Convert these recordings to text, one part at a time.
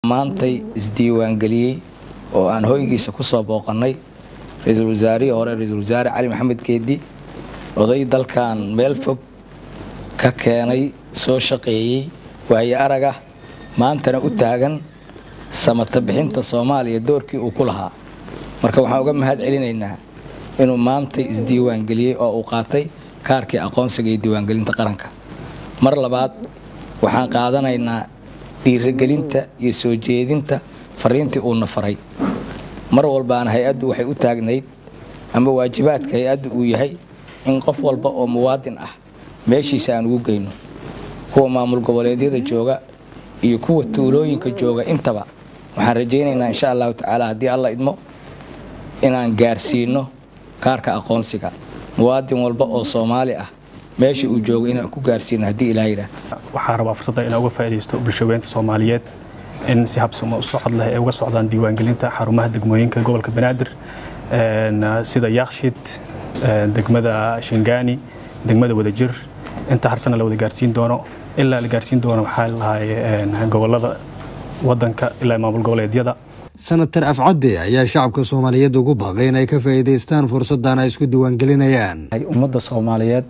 maantay isdiiwaangeliyey oo aan hoygiisa ku soo booqannay ra-iisul wasaarihii hore ra-iisul wasaare cali maxamed geedi oday dalkan meel fog ka keenay soo shaqeeyey waaye aragah maantana u taagan samata bixinta soomaaliya doorkii uu ku lahaa marka waxaan uga mahad celinaynaa inuu maantay isdiiwaangeliyey oo uu qaatay kaarkii aqoonsiga iyo diiwaangelinta qaranka mar labaad waxaan qaadanaynaa dhiirigelinta iyo soo jeedinta fariintii uuna faray mar walbaana hay-addu waxay u taagnayd ama waajibaadka hay-addu uu yahay in qof walba oo muwaadin ah meeshiisa aan ugu geyno kuwa maamul goboleedyada jooga iyo kuwa tuulooyinka jooga intaba waxaan rajaynaynaa insha allahu tacaala haddii alla idmo inaan gaarsiino kaarka aqoonsiga muwaadin walba oo soomaali ah meesha uu joogo inaan ku gaarsiino haddii ilaah yidhaah waxaa rabaa fursadda inaan uga faa'iidaysto bulshaweynta soomaaliyeed in si habsamo u socod leh ay uga socdaan diiwaangelinta xarumaha degmooyinka gobolka banaadir sida yaakshid degmada shingaani degmada wadajir inta harsana la wada gaarsiin doono ilaa la gaarsiin doono waxaa lahay gobolada wadanka ilaa maamul goboleedyada senatar afcadde ayaa shacabka soomaaliyeed ugu baaqay inay ka faa'iidaystaan fursaddan ay isku diiwaangelinayaan ummadda soomaaliyeed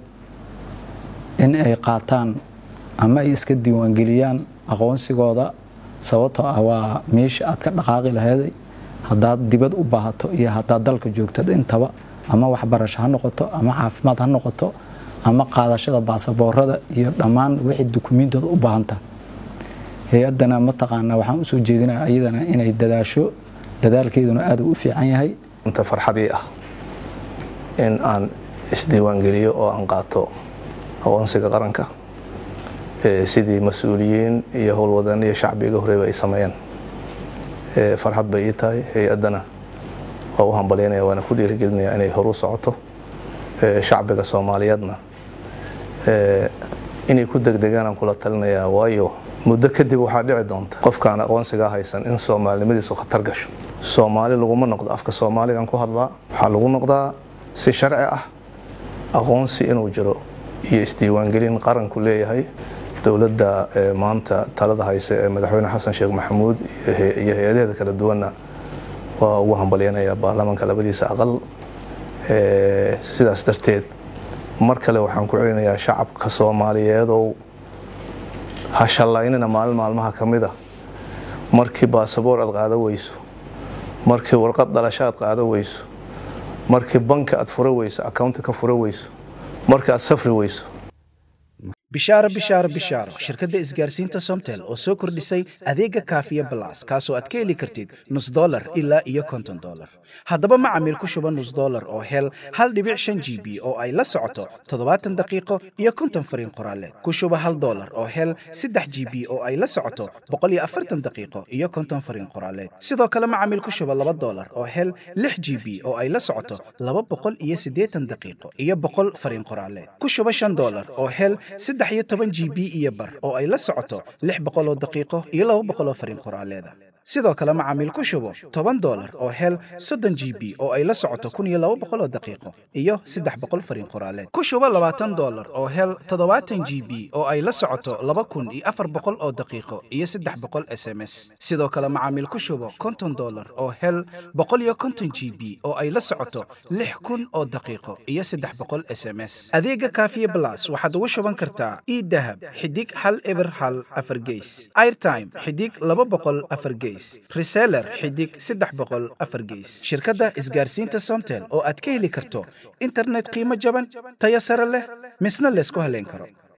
in ay qaataan ama ay iska diiwaangeliyaan aqoonsigooda sababtoo ah waa meesha aad ka dhaqaaqi laheeday haddaad dibad u baahato iyo haddaad dalka joogtad intaba ama waxbarasho ha noqoto ama caafimaad ha noqoto ama qaadashada baasaboorada iyo dhammaan wixii dukumiintooda u baahanta hay-addana mataqaanaa waxaan usoo jeedinaya ayadana inay dadaasho dadaalkeeduna aad u fiican yahay inta farxadii ah in aan isdiiwaangeliyo oo aan qaato aqoonsiga qaranka sidii mas-uuliyiin iyo howlwadaniya shacbiga horeyba ay sameeyeen farxad bay ii tahay hay-addana waa u hambalyaynaya waana ku dhiirigelinaya inay horu socoto shacbiga soomaaliyeedna inay ku degdegaan aan kula talinayaa waayo muddo kadib waxaa dhici doonta qofkaan aqoonsigaa haysan in soomaalinimadiisu khatar gasho soomaali laguma noqdo afka soomaaligan ku hadlaa waxaa lagu noqdaa si sharci ah aqoonsi inuu jiro iyo isdiiwaangelin qaranku leeyahay dowladda maanta talada hayse ee madaxweyne xasan sheekh maxamuud iyo hay-adaheeda kala duwanna waa ugu hambalyanaya baarlamaanka labadiisa aqal sidaas darteed mar kale waxaan ku celinayaa shacabka soomaaliyeedow ha shallaynina maalin maalmaha ka mid a markii baasaboor aad qaada weyso markii warqad dhalasho aad qaada weyso markii banka aad fura weyso accounti ka fura weyso marka aad safri weyso bishaaro bishaaro bishaaro shirkadda isgaarsiinta somtel oo soo kordhisay adeega kaafiya balas kaasoo aad ka heli kartid nus dolar ilaa iyo konton dolar haddaba macamiil ku shuba nus dolar oo hel hal dhibic shan g b oo ay la socoto toddobaatan daqiiqo iyo konton fariin qoraaleed ku shuba hal dolar oo hel saddex g b oo ay la socoto boqol iyo afartan daqiiqo iyo konton fariin qoraaleed sidoo kale macamiil ku shuba laba dolar oo hel lix g b oo ay la socoto laba boqol iyo siddeetan daqiiqo iyo boqol fariin qoraaleed ku shuba shan dolar oo hel saddex iyo toban g b iyo bar oo ay la socoto lix boqoloo daqiiqo iyo laba boqoloo fariin qoraaleeda sidoo kale macaamiil ku shubo toban dolar oo hel soddon g b oo ay la socoto kun iyo laba boqoloo daqiiqo iyo saddex boqol fariin qoraaleed ku shubo labaatan dolar oo hel toddobaatan g b oo ay la socoto laba kun iyo afar boqol oo daqiiqo iyo saddex boqol s m s sidoo kale macaamiil ku shubo konton dolar oo hel boqol iyo konton g b oo ay la socoto lix kun oo daqiiqo iyo saddex boqol s m s adeega kaafiye blas waxaad ugu shuban kartaa idahab xidig hal eber hal afar geys airtime xidig laba boqol afar geys reseller xidig saddex boqol afar geys shirkadda isgaarsiinta somtel oo aad ka heli karto internet qiimo jaban tayo sare leh misna laysku haleyn karo